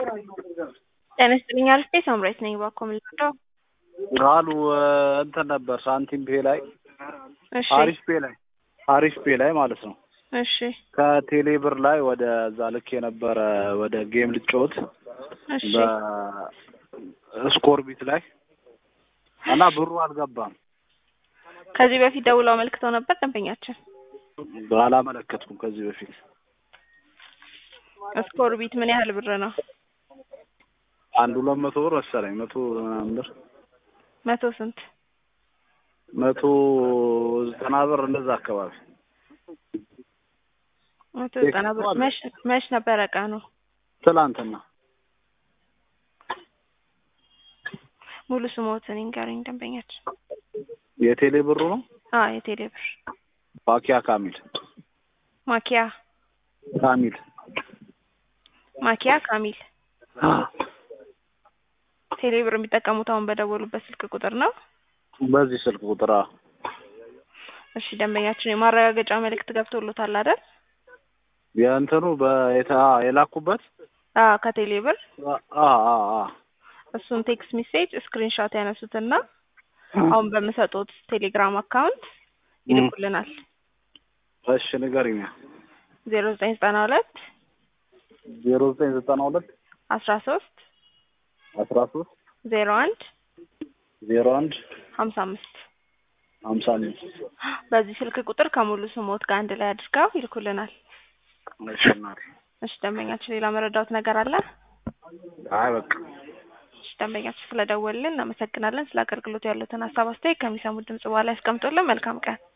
ጤና ይስጥልኝ አርፌ ሳምራዊት ነኝ። እባክዎ ምን ልርዳው? አሉ እንትን ነበር ሳንቲም ፔ ላይ እሺ አሪፍ ፔ ላይ አሪፍ ፔ ላይ ማለት ነው እሺ ከቴሌ ብር ላይ ወደ እዛ ልክ የነበረ ወደ ጌም ልጫወት እሺ በስኮርቢት ላይ እና ብሩ አልገባም። ከዚህ በፊት ደውለው አመልክተው ነበር ደንበኛችን። አላመለከትኩም ከዚህ በፊት ስኮርቢት ምን ያህል ብር ነው? አንድ ሁለት መቶ ብር መሰለኝ መቶ ምናምን ብር መቶ ስንት? መቶ ዘጠና ብር እንደዛ አካባቢ መቶ ዘጠና ብር መች መች ነበረ ቀኑ? ትላንትና ሙሉ ስሞትን ይንገረኝ ደንበኛችን። የቴሌ ብሩ ነው አዎ የቴሌ ብር ባኪያ ካሚል ማኪያ ካሚል ማኪያ ካሚል ቴሌ ብር የሚጠቀሙት አሁን በደወሉበት ስልክ ቁጥር ነው። በዚህ ስልክ ቁጥር አዎ። እሺ ደንበኛችን የማረጋገጫ መልእክት ገብቶሎታል አይደል? የእንትኑ በየታ የላኩበት አዎ ከቴሌ ብር አ አ አ እሱን ቴክስት ሜሴጅ ስክሪንሾት ያነሱትና አሁን በምሰጡት ቴሌግራም አካውንት ይልኩልናል። እሺ ንገሪኝ። ዜሮ ዘጠኝ ዘጠና ሁለት ዜሮ ዘጠኝ ዘጠና ሁለት አስራ ሶስት አስራ ሶስት ዜሮ አንድ ዜሮ አንድ ሀምሳ አምስት ሀምሳ አምስት በዚህ ስልክ ቁጥር ከሙሉ ስሞት ጋር አንድ ላይ አድርገው ይልኩልናል። እሺ እናቴ። እሺ ደንበኛችን ሌላ መረዳውት ነገር አለ? አይ በቃ እሺ ደንበኛችን ስለደወልን እናመሰግናለን። ስለ አገልግሎቱ ያሉትን ሀሳብ አስተያየት ከሚሰሙት ድምጽ በኋላ ያስቀምጡልን። መልካም ቀን